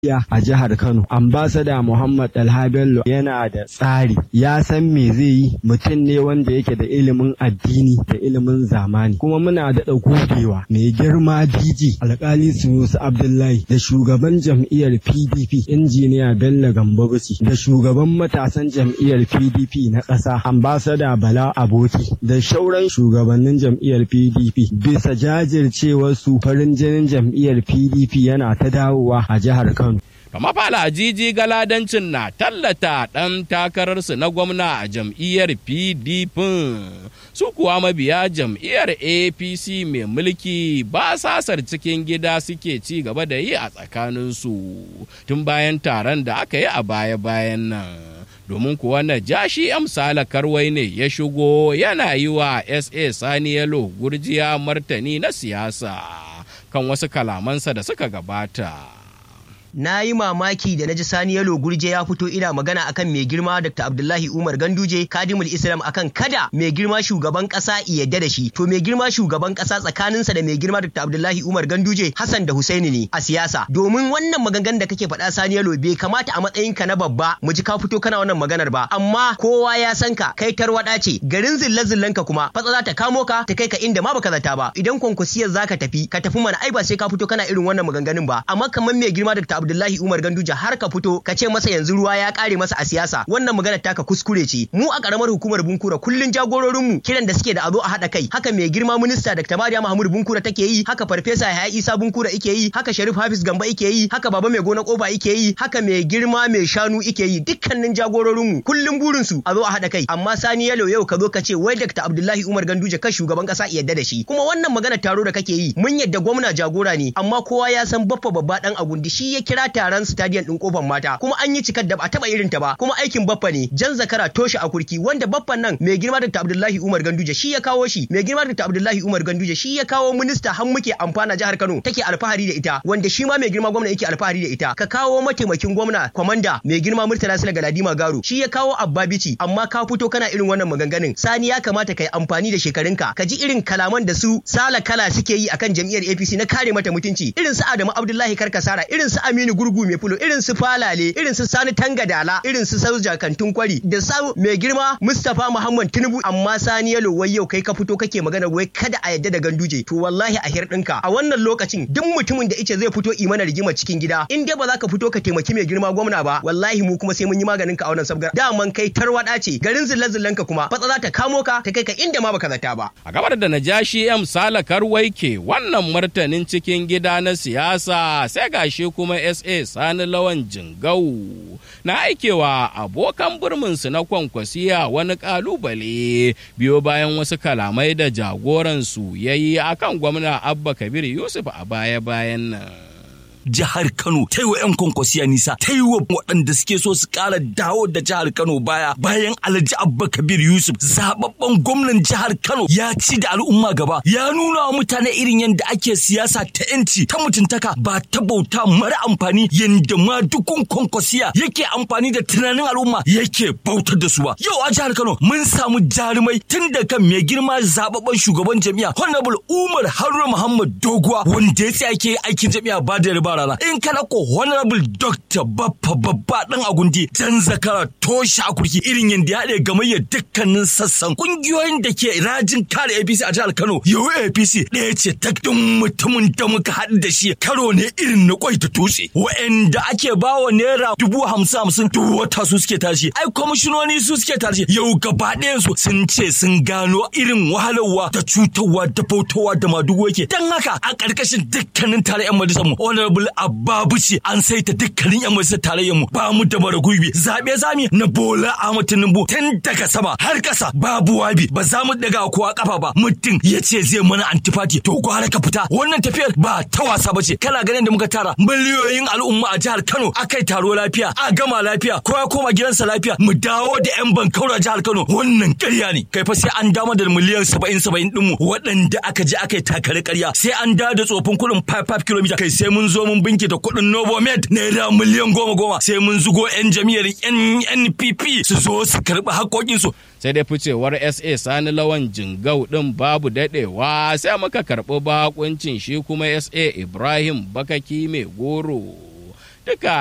a jihar Kano. Ambasada Muhammad Dalha Bello yana da tsari, ya san me zai yi mutum ne wanda yake da ilimin addini da ilimin zamani. Kuma muna daɗa gogewa mai girma DG alkali Sunusi Abdullahi da shugaban jam'iyyar PDP injiniya Bello Gambabuci da shugaban matasan jam'iyyar PDP na ƙasa ambasada Bala Aboki da shauran shugabannin jam'iyyar PDP bisa jajircewar su farin jinin jam'iyyar PDP yana ta dawowa a jihar Kano. Kama fala jiji galadancin na tallata ɗan takararsu na gwamna a jam'iyyar PDP su kuwa mabiya jam'iyyar APC mai mulki ba sasar cikin gida suke ci gaba da yi a tsakaninsu tun bayan taron da aka yi a baya-bayan nan. domin kuwa na jashi amsala karwai ne ya shigo yana yi wa sa sani yalo gurjiya martani na siyasa kan wasu kalamansa da suka gabata. na yi mamaki da na ji Sani Yalo Gurje ya fito ina magana akan mai girma Dr. Abdullahi Umar Ganduje Kadimul Islam akan kada mai girma shugaban kasa yadda da shi to mai girma shugaban kasa tsakaninsa da mai girma Dr. Abdullahi Umar Ganduje Hassan da Husaini ne a siyasa domin wannan maganganun da kake faɗa Sani Yalo bai kamata a matsayin ka na babba mu ji ka fito kana wannan maganar ba amma kowa ya san ka kai tarwada ce garin zilla zillan ka kuma fatsa za ta kamo ka ta kai ka inda ma baka zata ba idan kwankwasiyar zaka tafi ka tafi mana ai ba sai ka fito kana irin wannan maganganun ba amma kamar mai girma Dr. Abdullahi Umar Ganduje har ka fito ka ce masa yanzu ruwa ya kare masa a siyasa wannan magana taka kuskure ce mu a karamar hukumar Bunkura kullun jagororin mu kiran da suke da azo a hada kai haka mai girma minista Dr. Mariya Mahmud Bunkura take yi haka farfesa Yahaya Isa Bunkura yake yi haka Sharif Hafiz Gamba yake yi haka baba mai gona koba yake yi haka mai girma mai shanu yake yi dukkanin jagororin mu kullun burin su a zo a hada kai amma Sani Yalo yau ka zo ka ce wai Dr. Abdullahi Umar Ganduje ka shugaban kasa yadda da shi kuma wannan magana taro da kake yi mun yadda gwamna jagora ne amma kowa ya san baffa babba dan agundi shi ya kira taron stadium din kofar mata kuma an yi cikar da ba taba irin ta ba kuma aikin baffa ne jan zakara toshe a kurki wanda baffan nan mai girma Dr. Abdullahi Umar Ganduje shi ya kawo shi mai girma Dr. Abdullahi Umar Ganduje shi ya kawo minista har muke amfana jihar Kano take alfahari da ita wanda shi ma mai girma gwamna yake alfahari da ita ka kawo mataimakin gwamna kwamanda mai girma Murtala Sula Galadima Garo shi ya kawo Abba Bici amma ka fito kana irin wannan maganganun sani ya kamata kai amfani da shekarunka ka ji irin kalaman da su sala kala suke yi akan jam'iyyar APC na kare mata mutunci irin su Adamu Abdullahi Karkasara irin su Aminu Gurgu mai fulo irin su Falale irin su Sani Tangadala irin su Sauja Kantun Kwari da sa mai girma Mustapha Muhammad Tinubu amma Sani Yalo wai yau kai ka fito kake magana wai kada a yadda da ganduje to wallahi a hirɗinka a wannan lokacin duk mutumin da ice zai fito imana rigima cikin gida in dai ba za ka fito ka taimaki mai girma gwamna ba wallahi mu kuma sai mun yi maganin ka a wannan sabgar daman kai tarwada ce garin zillan ka kuma fatsa za ta kamo ka ta kai ka inda ma baka zata ba a gabar da najashi M Salakar Waike wannan martanin cikin gida na siyasa sai gashi kuma SA Sani Lawan Jingau na aikewa abokan burminsu na kwankwasiya wani kalubale biyo bayan wasu kalamai da jagoransu ya yi akan gwamna Abba Kabir Yusuf a baya-bayan nan. jihar Kano ta yi wa 'yan kwankwasiya nisa ta yi wa waɗanda suke so su ƙara dawo da jihar Kano baya bayan Alhaji Abba Kabir Yusuf zababben gwamnan jihar Kano ya ci da al'umma gaba ya nuna wa mutane irin yadda ake siyasa ta yanci ta mutuntaka ba ta bauta mara amfani yadda ma dukun kwankwasiya yake amfani da tunanin al'umma yake bautar da su ba yau a jihar Kano mun samu jarumai tun da kan mai girma zababben shugaban jami'a Honorable Umar Haruna Muhammad Doguwa wanda ya tsaya ke aikin jami'a ba da riba rana in kana ko honorable doctor baffa babba dan agundi jan zakara toshe akurki irin yadda ya haɗe gamayyar dukkanin sassan kungiyoyin da ke rajin kare apc a jihar kano yau apc ɗaya ce ta duk mutumin da muka haɗu da shi karo ne irin na kwai ta tutse wa'anda ake bawa naira dubu hamsin hamsin duk wata su suke tashi ai kwamishinoni su suke tashi yau gaba ɗayan su sun ce sun gano irin wahalarwa da cutarwa da bautawa da madugo yake dan haka a ƙarƙashin dukkanin tare 'yan majalisar mu honorable Ababuci an saita dukkanin yan majalisar tarayyar mu ba mu da bara gurbi zabe zami na Bola Ahmad Tinubu tun daga sama har kasa babu wabi ba za mu daga kowa kafa ba mutum ya ce zai mana antifati to gwara ka fita wannan tafiyar ba ta wasa bace kana ganin da muka tara miliyoyin al'umma a jihar Kano akai taro lafiya a gama lafiya kowa koma gidansa lafiya mu dawo da yan bankaura jihar Kano wannan ƙarya ne kai fa sai an dama da miliyan 70 70 din mu waɗanda aka je aka yi takare ƙarya sai an dawo da tsofin kuɗin 5 km kai sai mun zo mun binki da kuɗin Novomed naira miliyan goma goma sai mun zugo 'yan jam'iyyar NNPP su zo su karɓi haƙoƙinsu. Sai dai ficewar SA Sani Lawan Jingau ɗin babu daɗewa sai muka karɓi bakuncin shi kuma SA Ibrahim Bakaki mai goro. duka